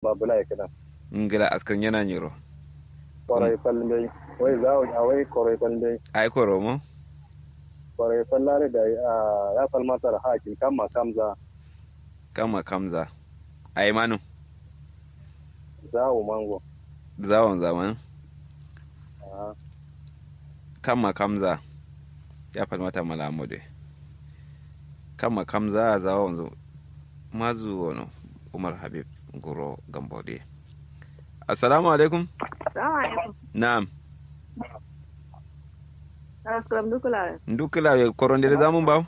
babula ya kana ngila askan yana nyiro kwarai fallin dai wai za a wai kwarai fallin dai ai koro mo kwarai fallare da ya falmata da hakin kama kamza kama kamza ai manu zawo mango zawon zaman Ah, kama kamza ya falmata malamude kama kamza zawon zo mazu wano umar habib guro gambode assalamu alaikum Salamu alaikum. na'am Assalam dukula. ndukila we korondere zamun baw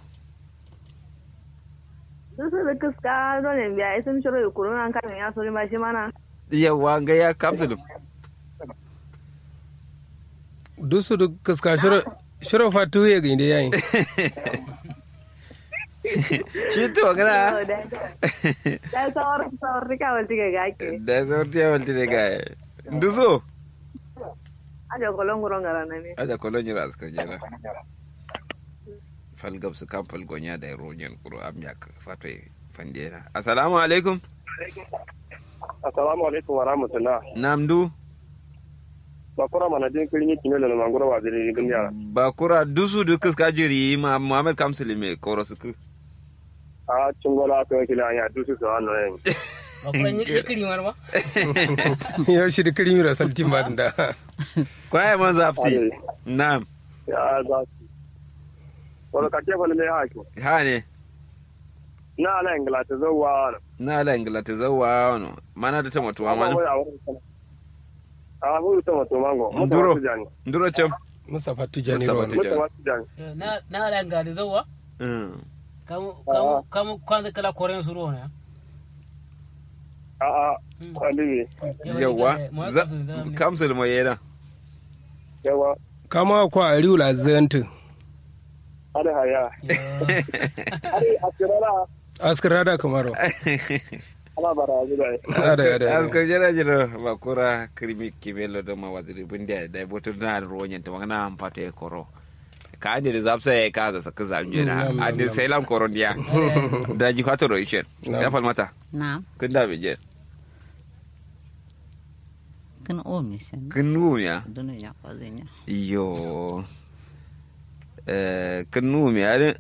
Dusu da kiska dole biya isin shiro yi kurun an kamin ya sori ba shi mana. yawa ga ya kapsulum dusu du kaska shiro shiro fatu ye ginde yayi shi to gana Da sawar sawar rika wal tige ga ake. da sauti ya walti ne ga nduso Ajo kolon guron gara na ne. aja kolonyi ras ka jera fal gabsu kan fal gonya da ronyen kuro am yak fatwe fandena assalamu alaikum assalamu alaikum wa rahmatullah namdu bakura mana din kirin yi kimelo na mangura wa zai gani yara bakura dusu du kiska jiri ma muhammad kamsili me koro suku a cingola ka wakili anya dusu su hannu yin Bakuran ya kiri marma. yau shi da kirimi da saltin ba da kwaye man zafti nam ya za su wani kake fallin dai haki ha ne na ala ingila ta zo wa na ala ingilata zawa wano mana da ta matuwa mana a huru ta mato mango Nduro. mutu jani nduro cam Mustapha Tijani Mustapha Rawan. Tijani. mutu masu jani Na na ala ga da zawa. Mm. Kamu kamu kamu kwanza kala koren su ruwa ne. a a kwalibi yawa za- kamsili mo yena yawa kama kwa ariu la zantu ada haya ari a kirara askar da kamaro ala bara zuwa ada ada aska jera jera bakura krimi kimelo do ma waziri bundia da botul na ronyen to ngana ampate koro ka ande da zapsa ya kaza saka zamje Mm, nam, na nam, ande nam. sai lam koron dia da ji fato ro ishen Nam. ya falmata Naam, kun da beje kan omi sen. kun nu ya Dunu ya kwazinya. iyo eh kun nu mi ade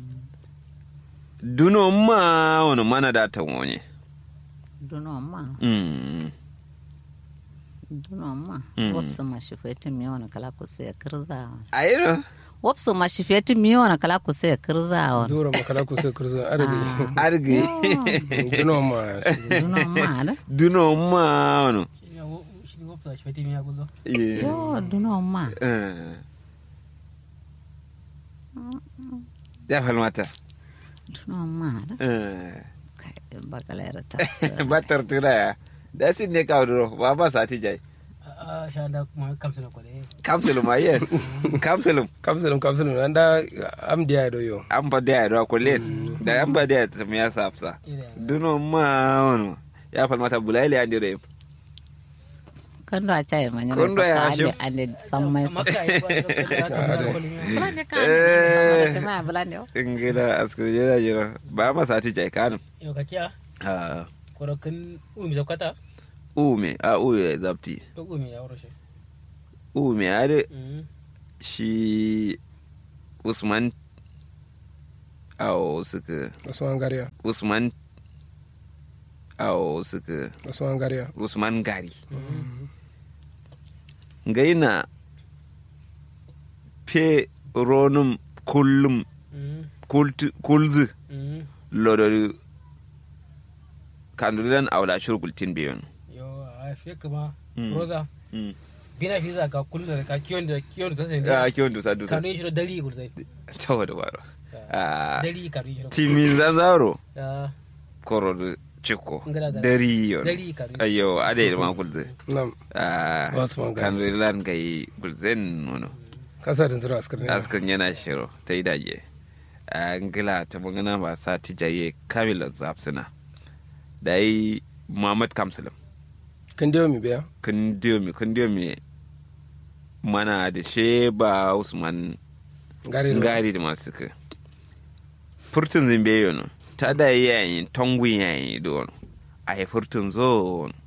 duno ma wono mana da ta wonye Dunu ma, mm dunu ma. Mm. Wapsu ma shifeti mi wana kala kusa ya kirza. ayiro Wapsu ma shifeti mi wana kala kusa ya kirza wana. zura makala ku sai kurzo arabi argi duno ma Dunu ma da. duno ma wono Shi ne wafta shi fati miya guzo. Yeah. Yo, dunu ma. Eh. ya falmata Dunu ma da. Eh. Kai, bakala ya rata. ba tartura ya da sin ne kawo duro ba ba sati jai A sha da kuma kamsa na kwale. kamsulum ma yen kamsulum kamsalum kamsalum anda am dia do yo an ba da ya da kulle da an ba da ya tafi ya safsa duno ma wono ya falmata bulaili an dire Kando a chai ma nyana. Kondo ya shi. Ande sammai sa. Maka yi kwa da kwale. Bulande ka. Eh. Bulande ma bulande. ingila askar jira jira ba ma sati jai kanum Yau ka kiya. Ah, Korokin umi zakwata. ume a uye zapti To umi ya wuro shi. ume ade Mm. shi usman awo suka Usman Gariya usman awo suka Usman Gariya usman gari gaina fe ronum kullum Mm. kultu- kulzu Mm. lodori kandulan awla shurgultin biyon Yo a fiye kama. Mm. Roza. Mm. Bina fi za ka kullu da ka kiyon da kiyon da sai a kiwon dusa dusa Kanu shi da dali gurzai. tawa da baro Ah, Dali kanu shi da. timin zanzaro Ya. koro ciko Ngala gala. dari yon Dari kanu. ayo ade ma kulze nam Ah, Usman Gari. kandulan gai kulzen nono kasa da zura askar ne askan yana shiro ta yi daje a ngila ta magana ba sa ti jaye kamila zafsina da yi muhammad kamsalim kan dio mi biya kun diyo mi kun diyo mi mana da sheba usman gari do ngari da masu ka furtun zimbe yono ta da yayin tongun yayin don a yi furtun zo